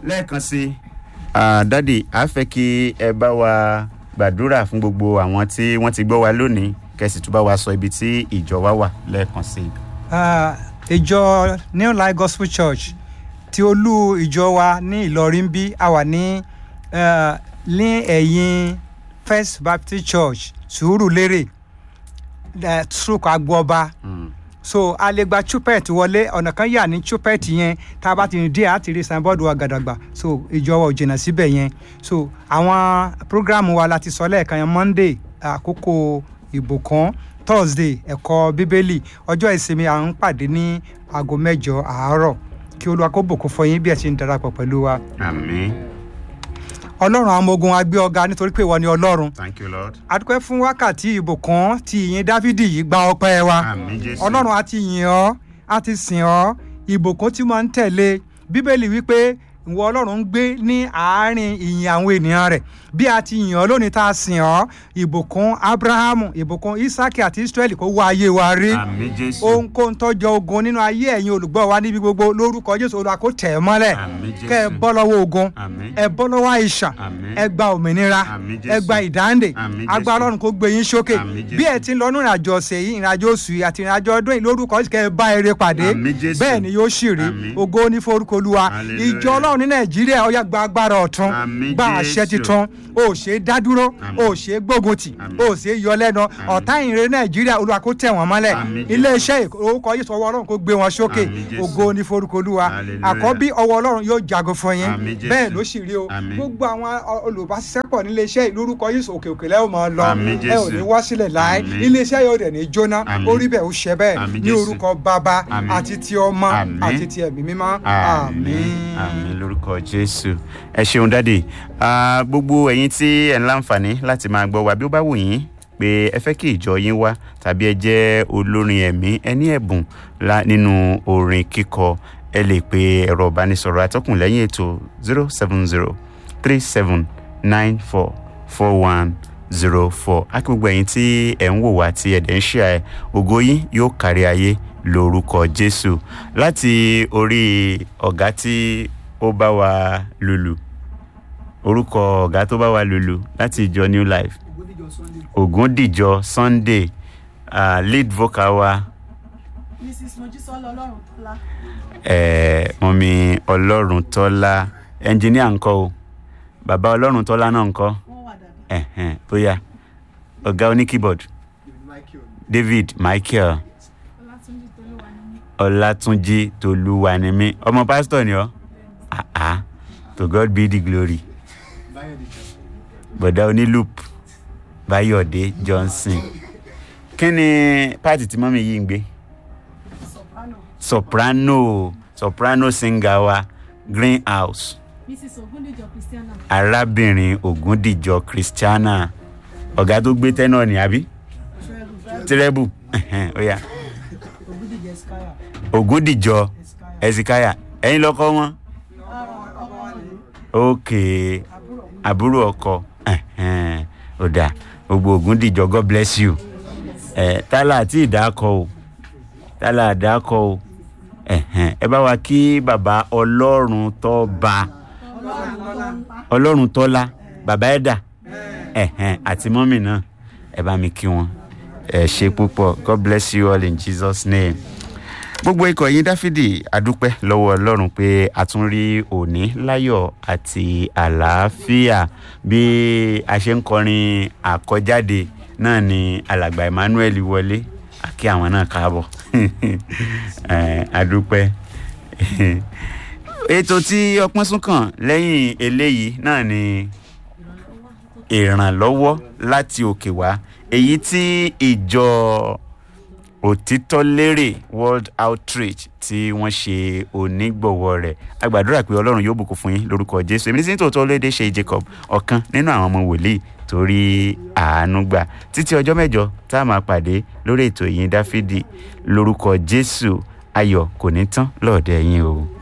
lẹ́ẹ̀kan sí i dádì a fẹ́ kí ẹ bá wa gbàdúrà fún gbogbo àwọn tí wọ́n ti gbọ́ wa lónìí kẹ́sì tún bá wa sọ ibi tí ìjọ wa wà lẹ́ẹ̀kan sí i. Ah, ìjọ new life gospel church tí olú ìjọ wa ní ìlọrin bí a wà ní eh, ní ẹ̀yìn first baptist church sùúrùlérè eh, stroke agbooba Mm. so a lè gba chupet wọlé ọ̀nà kan yà ní chupet yẹn tá a bá ti rìn díẹ̀ á ti rí signboard wa gàdàgbà so ìjọ wa ò jìnnà síbẹ̀ yẹn so àwọn program wa la ti sọ lẹ́ẹ̀kan yẹn monday àkókò ìbùkún thursday ẹ̀kọ́ bíbélì ọjọ́ ìsinmi à ń pàdé ní aago mẹ́jọ àárọ̀ kí olúwa kó bùkún fún yín bí ẹ ti ń darapọ̀ pẹ̀lú wa àmín ọlọ́run àwọn ọmọ ogun agbé ọ̀gá nítorí pé ìwọ ni ọlọ́run thank you lord adúpẹ́ fún wákàtí ìbùkún tí ìyìn dávidi yìí gba ọpẹ́ wa àmín jésù ọlọ́run a ti yìn ọ́ a ti sìn ọ́ ìbùkún tí máa ń tẹ̀lé bíbélì wípé ìwọ ọlọ́run ń gbé ní àárín ìyìn àwọn ènìyàn rẹ̀ bí a ti yìn ọ́ lónìí tá a sìn ọ́ ìbùkún abrahamu ìbùkún isaki àti israeli kó wá ayé wa rí àmín jésù ohunkóhun tọ́jọ́ ogun nínú ayé ẹ̀yin olùgbọ́ wa níbi gbogbo lórúkọ jésù olúwa kó tẹ̀ ẹ́ mọ́lẹ̀ àmín kẹ́ ẹ jésù bọ́ lọ́wọ́ ogun àmín ẹ bọ́ lọ́wọ́ àìsàn àmín ẹ gba òmìnira Àmín Jésù. ẹ gba ìdáǹdè Àmín Jésù. agbára ọlọ́run kó gbé yín sókè Àmín Jésù. bí ẹ ti ń lọ nínú ìrìnàjò ọ̀sẹ̀ yìí ìrìnàjò oṣù yìí àti ìrìnàjò ọdún yìí lórúkọ Jésù kẹ́ ẹ bá eré pàdé Àmín Jésù. bẹ́ẹ̀ ni yóò sì rí Àmín. ògo ní forúkọ olúwa Hallelujah. ìjọ ọlọ́run ní nàìjíríà ó yá gba agbára ọ̀tun Àmín gba àṣẹ Jésù. titun o ò ṣe é dá dúró Àmín. o ò ṣe é gbógun tì Àmín. o ò ṣe é yọ lẹ́nu ọ̀tá ìrere nàìjíríà olúwa kó tẹ̀ wọ́n mọ́lẹ̀ Àmín Jésù. iléeṣẹ́ orúkọ Jésù ọwọ́ ọlọ́run kó gbé wọn sókè Àmín Jésù. ògo ní forúkọ olúwa Hallelujah. àkọ́bí ọwọ́ ọlọ́run yóò jagun fún yín Àmín Jésù. bẹ́ẹ̀ ló sì rí o Àmín. gbogbo àwọn ọ- olùbáṣiṣẹ́pọ̀ nílé iṣẹ́ ìlú orúkọ Jésù òkè òkè lẹ́wọ̀n máa lọ Àmín ẹ ò Jésù. ní wá sílẹ̀ láé Àmín. ilé iṣẹ́ yóò dẹ̀ ní jóná Àmín. orí bẹ́ẹ̀ ó ṣẹ bẹ́ẹ̀ Àmín ní Jésù. orúkọ bàbá Àmín. àti ti ọmọ Àmín. àti ti ẹ̀mí mímọ́ àmín àmín lórúkọ jésù ẹ ṣeun dáàdì Ah, gbogbo ẹ̀yin tí ẹ ń láǹfààní láti máa gbọ́ wa bí ó bá wù yín pé ẹ fẹ́ kí ìjọ yín wá tàbí ẹ jẹ́ olórin ẹ̀mí ẹ ní ẹ̀bùn lá- nínú orin kíkọ ẹ lè pe ẹ̀rọ ìbánisọ̀rọ̀ atọ́kùn lẹ́yìn ètò zero seven zero three seven nine four four one zero four á kí gbogbo ẹ̀yin tí ẹ̀ ń wò wá tí ẹ̀ dẹ̀ ń ṣe ẹ̀ ògo yín yóò kárí ayé lórúkọ jésù láti orí ọ̀gá tí ó bá wa lùlù orúkọ ọ̀gá tó bá wa lùlù láti ìjọ new life ògúndìjọ sunday uh, lead vocal wa mrs mojísọ́lá ọlọ́run tọ́lá eh, mọ̀mí ọlọ́run tọ́lá ẹnjìníà ńkọ́ o bàbá ọlọ́run tọ́lá náà ńkọ́ wọ́n wà dáadáa ẹ̀hẹ̀n, bóyá ọ̀gá oní keyboard david michael ọlátúnjí tolúwa ni mí ọlátúnjí tolúwanimí ọmọ pásítọ̀ ni ọ́ ah ah to god be the glory bọ̀dá onílùp báyọ̀dé johnson kí ni páàtì tí mọ́mí yìí ń gbé soprano soprano soprano singer wa greenhouse mrs ogundijo christiana arábìnrin ògúndìjọ christiana ọ̀gá tó gbé tẹ́nọ̀ ní àbí treble tírẹ́bù ẹ̀hẹ̀n, ó yá ogundijo eskaya ògúndìjọ eskaya ẹ̀sìkáyà ẹ̀yin lọ́kọ́ wọn ọmọ rẹ ókè àbúrò àbúrò ọkọ ẹ̀hẹ̀n, ó dà gbogbo ògúndìjọ god bless you ẹ̀ tálà àti ìdákọ̀ o tálà àdákọ̀ o ẹ̀hẹ̀n, ẹ bá wa kí bàbá ọlọ́run tó bá ọlọ́run tọ́lá bàbá ẹ̀dà ẹ̀hẹ̀n, àti mọ́mì náà ẹ bá mi kí wọn ẹ ṣe púpọ̀ god bless you all in jesus name gbogbo ikọ̀ yín dáfídì adúpẹ́ lọ́wọ́ ọlọ́run pé a tún rí òní láyọ̀ àti àlàáfíà bí a ṣe ń kọrin àkọjáde náà ni alàgbà emmanuel wọlé àkí àwọn náà káàbọ̀ Eh, adúpẹ́ ètò tí ọpọ́n sún kàn lẹ́yìn eléyìí náà ni ìrànlọ́wọ́ láti òkè wá èyí tí ìjọ òtítọ́ lérè world outreach tí wọ́n ṣe onígbọ̀wọ́ rẹ̀ a gbàdúrà pé ọlọ́run yóò bùkún fún yín lórúkọ jésù èmi ní sí tòótọ́ lédè ṣe jacob ọ̀kan nínú àwọn ọmọ wòlíì torí àánú gbà títí ọjọ́ mẹ́jọ tá a máa pàdé lórí ètò ìyìn dáfídì lórúkọ jésù ayọ̀ kò ní tán lọ́ọ̀dẹ̀ yín o.